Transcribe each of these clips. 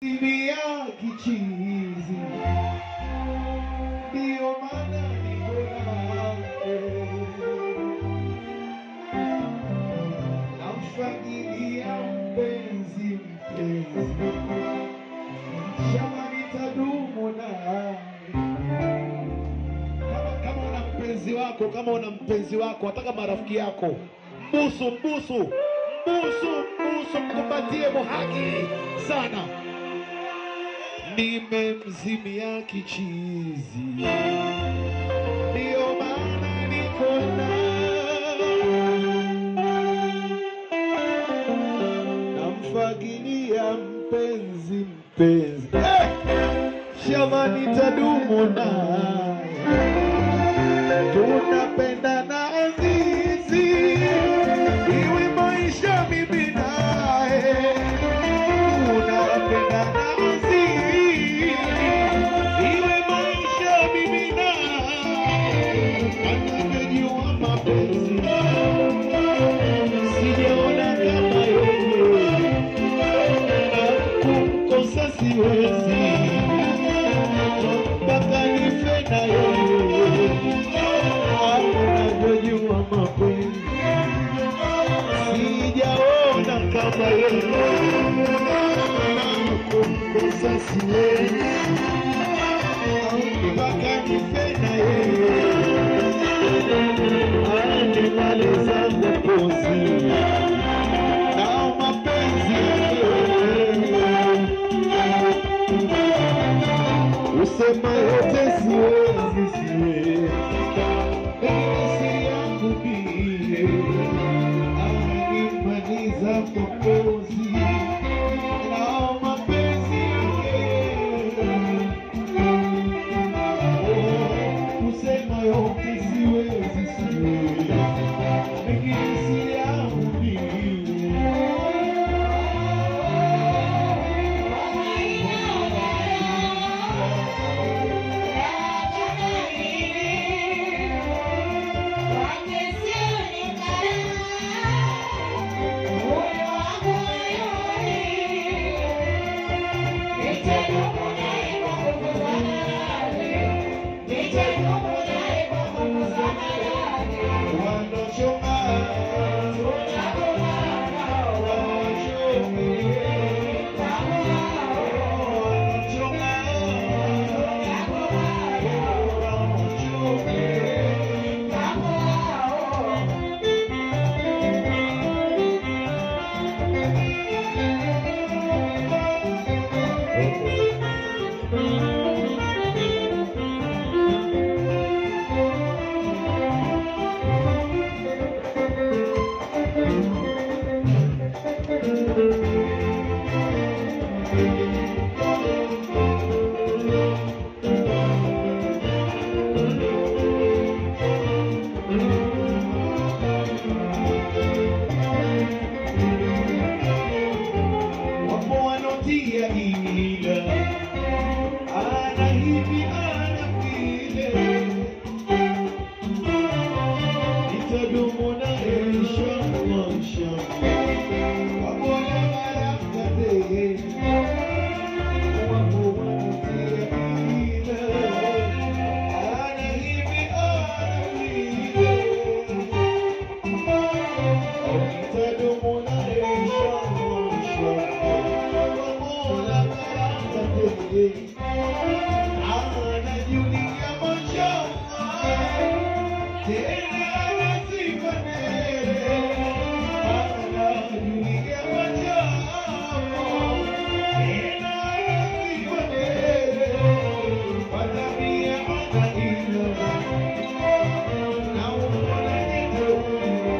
Bibia kichizi ndio maana niko nawe, namfagilia mpenzi mpenzi, shama nitadumu nawe. Kama, kama una mpenzi wako, kama una mpenzi wako, hata kama rafiki yako, mbusu mbusu mbusu mbusu, mkumbatie muhaki sana nimemzimia kichizi, ndio maana niko namfagilia mpenzi mpenzi, Eh! shama nitadumu naye, tunapendana azizi, iwe maisha mimi naye tunapendana azizi, iwe maisha mimi naye, anavyojua mapenzi sijaona kama yeye, na kumkosa siwezi mpaka nife na yeye, anavyojua mapenzi sijaona kama yeye, na kumkosa siwezi mpaka nife na yeye animaliza mapozi na mapenzi usema yote siwezi siwezi si yangu bie animaliza mapozi na mapenzi kusema yote siwezi siwezi lakini si yangu mimi. Wanochoma, Wapo wanotia ila ana hivi ana vile, nitadumu naye inshallah inshallah. Wapo na baraka tele, wapo wanotia ila ana hivi ana vile nitadumu naye inshallah inshallah. Mola baraka tele, anajulia mashallah, tena anasifa tele, anajulia mashallah, tena anasifa tele, kwa tabia ana ila na umoja jiteule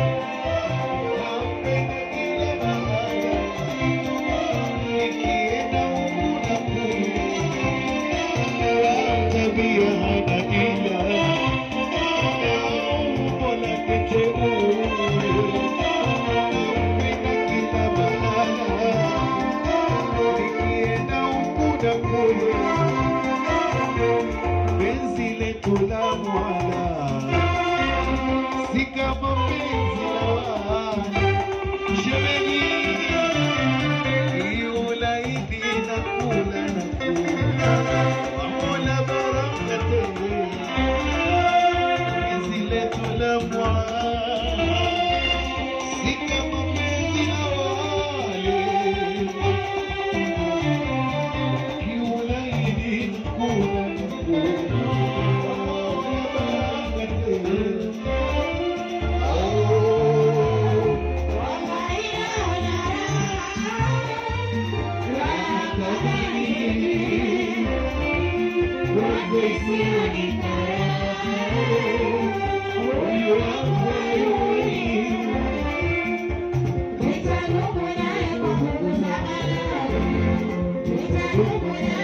Penzi letu la mwana si kama penzi la wana shemeji, ulaidi na yako isiyonikara. Moyo wangu hayui. Nitadumu naye kwa nguvu za Bwana. Nitadumu naye